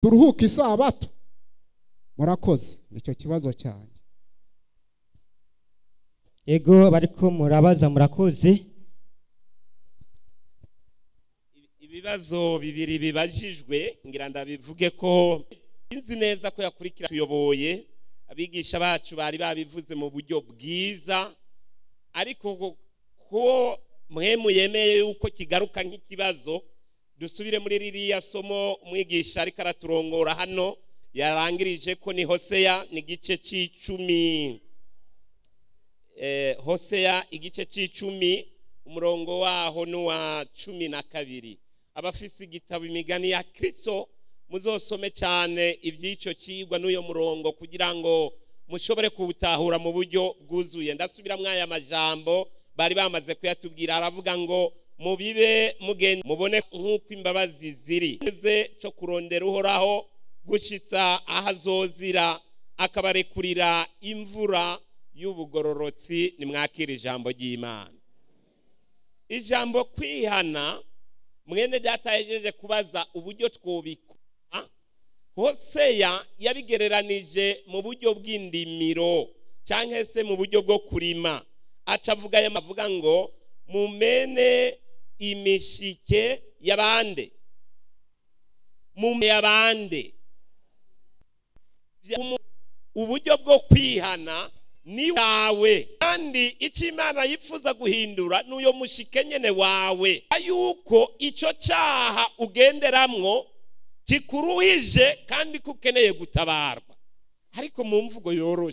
turuhuke isabato murakoze nicyo kibazo cyanjye ego bariko murabaza murakoze ibibazo bibiri bibajijwe ngira ndabivuge ko nzi neza ko yakurikira tuyoboye abigisha bacu bari babivuze mu buryo bwiza ariko ko mwemu yemeye yuko kigaruka nk'ikibazo dusubire muri ririya somo umwigisha ariko araturongora hano yarangirije ko ni hoseya ni igice cy'icumi hoseya igice cy'icumi umurongo waho n'uwa cumi na kabiri abafise igitabo imigani ya kirisito muzosome cyane iby'icyo kigwa n'uyo murongo kugira ngo mushobore kuwutahura mu buryo bwuzuye ndasubiramo aya majambo bari bamaze kuyatubwira aravuga ngo mubibe mugende mubone nk'uko imbabazi ziri cyo kurondera uhoraho gushyitsa aho azozira akabarekurira imvura y'ubugororotsi nimwakira ijambo ry'imana ijambo kwihana mwene data yejeje kubaza uburyo twubikora hoseya yabigereranije mu buryo bw'indimiro cyangwa se mu buryo bwo kurima aca avuga aya mavuga ngo mumene imishike y'abande mume y'abande uburyo bwo kwihana ni wawe kandi icyo imana yifuza guhindura ni uyo mushike nyine wawe yuko icyo cyaha ugenderamwo kikuruhije kandi ko ukeneye gutabarwa ariko mu mvugo yoroshye